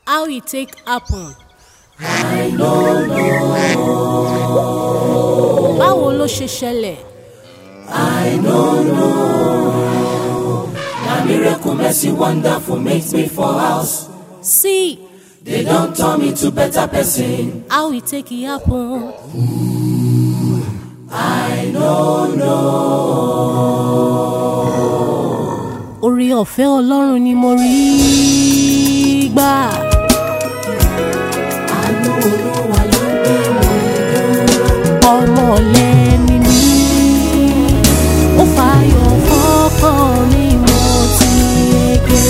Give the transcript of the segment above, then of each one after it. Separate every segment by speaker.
Speaker 1: how e take happen.
Speaker 2: I no know.
Speaker 1: báwo ló ṣe ṣẹlẹ̀.
Speaker 2: I no know. Na miracle, mercy, wonderful makes me for house.
Speaker 1: see
Speaker 2: They don't turn me to better person.
Speaker 1: how e take e happen.
Speaker 2: I no know.
Speaker 1: orí ọ̀fẹ́ ọlọ́run ni mo rí gbà.
Speaker 2: Àánú Olúwa ló ń gbé mi dúró.
Speaker 1: ọmọ lẹ́ni mi ó fàyọ̀ fọ́kàn mi mo ti gbé.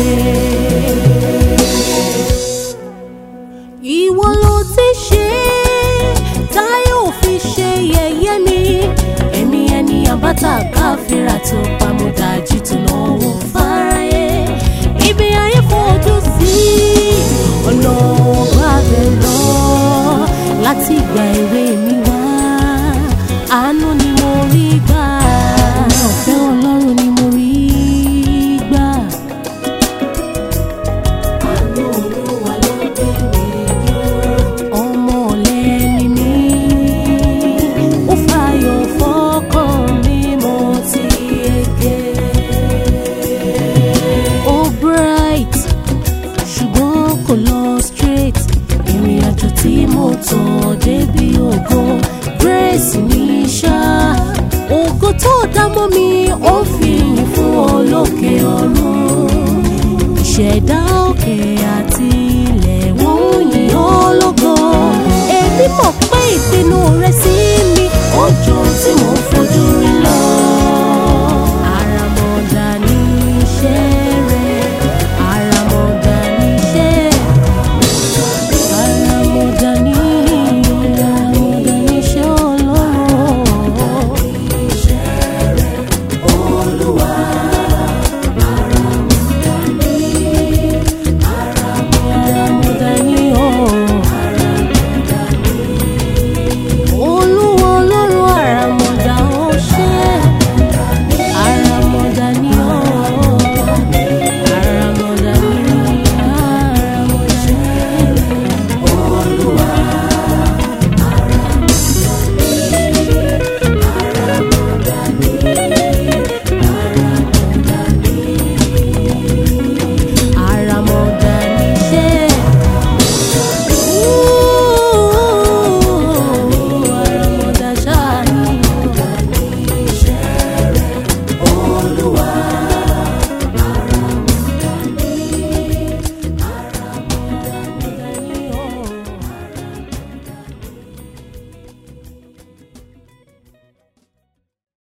Speaker 1: ìwọ ló ti ṣe táyọ̀ fi ṣe yẹ̀yẹ́ mi èmi ẹni àbáta káfíra tó pamọ́dájú tó lọ́wọ́ fáráyé ibi ayé fojú sí ọ̀nà ọba bẹ̀ lọ láti ìgbà èwe mi wá àánú ni mo rí gbà ọ̀fẹ́ ọlọ́run ni mo rí gbà.
Speaker 2: Àánú Olúwa ló ń gbé mi dúró.
Speaker 1: ọmọ lẹ́ni mi ó fàyọ̀ fọ́kàn mi mo ti yege. ó bright ṣùgbọ́n kò lọ straight ìrìn àjò tí mo tọ̀ débi ògo grace ní ṣá ògo tó dá mọ́ mi ó fi yìn fún olókè ọ̀run ìṣẹ̀dá òkè àti ilẹ̀ wọ́n yìn ọ́ lógo èmi mọ̀ pé ìpinnu rẹ